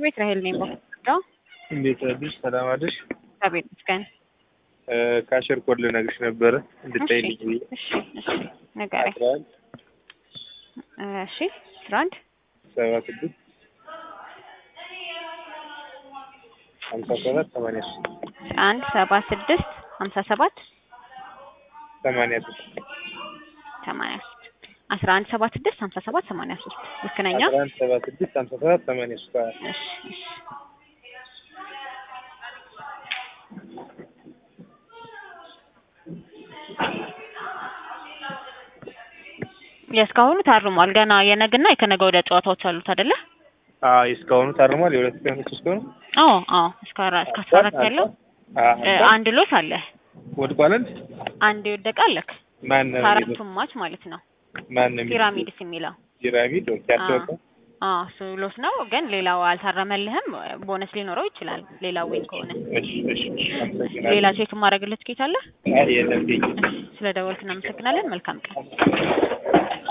ቤት ራሄል ነኝ። በኩል እንዴት አድርሽ? ሰላም አድርሽ? እግዚአብሔር ይመስገን። ካሸር ኮድ ልነግርሽ ነበረ እንድታይልኝ ብዬ እሺ እሺ ንገረኝ። አስራ አንድ እሺ አስራ አንድ ሰባ ስድስት ሀምሳ ሰባት ሰማንያ ሶስት አንድ ሰባ ስድስት ሀምሳ ሰባት ሰማንያ ሶስት ሰማንያ ሶስት አስራ አንድ ሰባ ስድስት ሀምሳ ሰባት ሰማንያ ሶስት ልክ ነኝ? አስራ አንድ ሰባ ስድስት ሀምሳ ሰባት ሰማንያ ሶስት አዎ። እሺ እሺ የእስካሁኑ ታርሟል። ገና የነግና የከነገ ወዲያ ጨዋታዎች አሉት አይደለ? አዎ እስካሁኑ ታርሟል። የሁለት ቀን ሶስት ቀኑ አዎ አዎ እስከ አራ- እስከ አስራ አራት ያለው እ አንድ ሎስ አለ። ወድቋል። አንድ አንድ የወደቀ አለክ ማን ነው የሚለው? ከአራቱም ማች ማለት ነው። ማን ነው የሚለው? ፒራሚድስ የሚለው ፒራሚድ ኦኬ። አትወጣ አዎ እሱ ሎስ ነው፣ ግን ሌላው አልታረመልህም። ቦነስ ሊኖረው ይችላል ሌላው ዊን ከሆነ። እሺ እሺ አመሰግናለሁ። ሌላ ቼክ ማድረግለት ኬት አለ? አይ የለም ቴንኪው። ስለ ደወልክ እናመሰግናለን። መልካም ቀን።